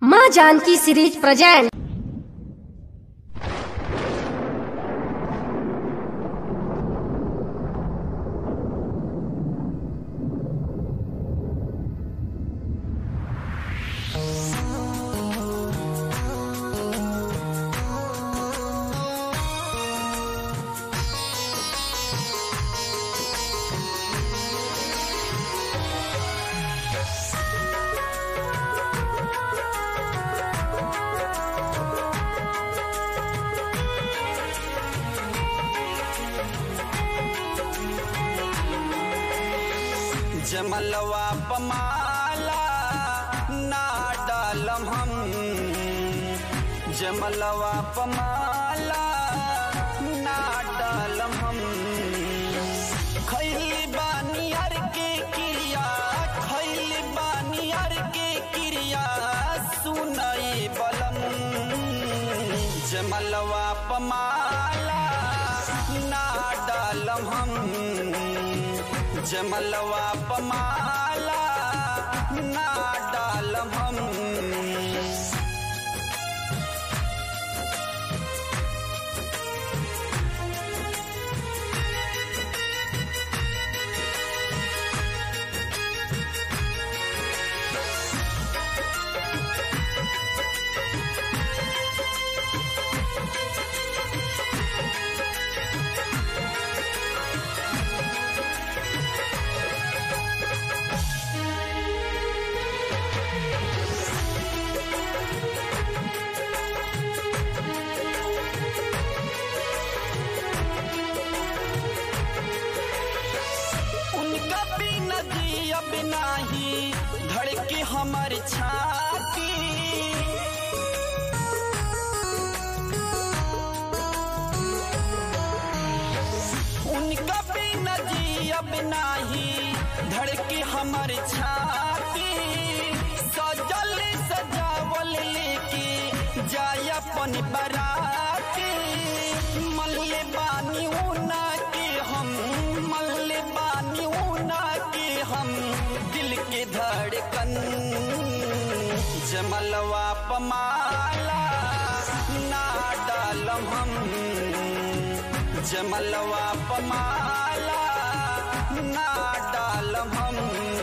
माँ Janaki series present जमलवा पमाला ना डालम हम जमलवा पमाला ना डालम हम खैली बानी हर के क्रिया खैली बानी हर के क्रिया सुनई बलम जमलवा पमाला ना डालम हम जमलवा पमाला ना डालम हम उनका बिना दिया बिना ही धड़के हमर छाती उनका बिना जिया बिना ही धड़के हमर छाती सजल सजावल लेके जाय अपन बराती मल्ले बानी ऊना के हम मल्ले बानी ऊना के हम दिल के धड़कन जमलवा पमाला ना डालम हम जमलवा पमाला ना डालम हम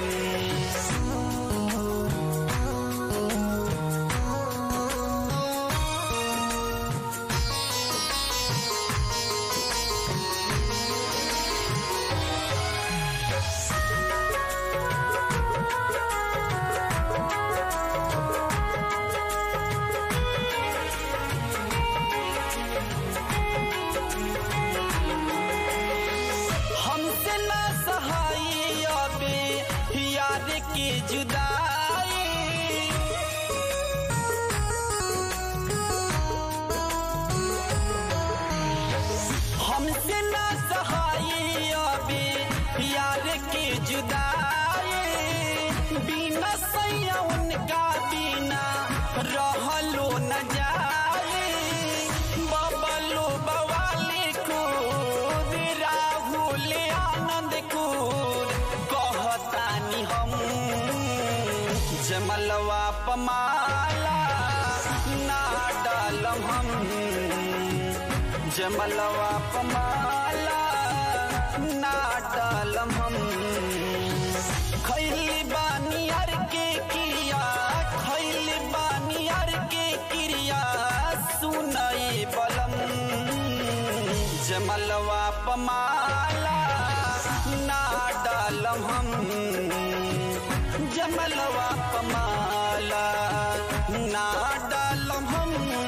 हमसे ना सहाय अबे याद की जुदाई हमसे ना सहाय अबे याद की जुदाई बिना सैया उनका बिना रहलो न जाए बबलो बवाली कूद राहुल आनंद कूद कहतानी हम जमलवा पमाला ना डालम हम जमलवा पमाला ना डालम हम खैली बानी हर के क्रिया खैली बानी हर के क्रिया सुनई बलम जमलवा पमाला ना डालम हम जमलवा पमाला ना डालम हम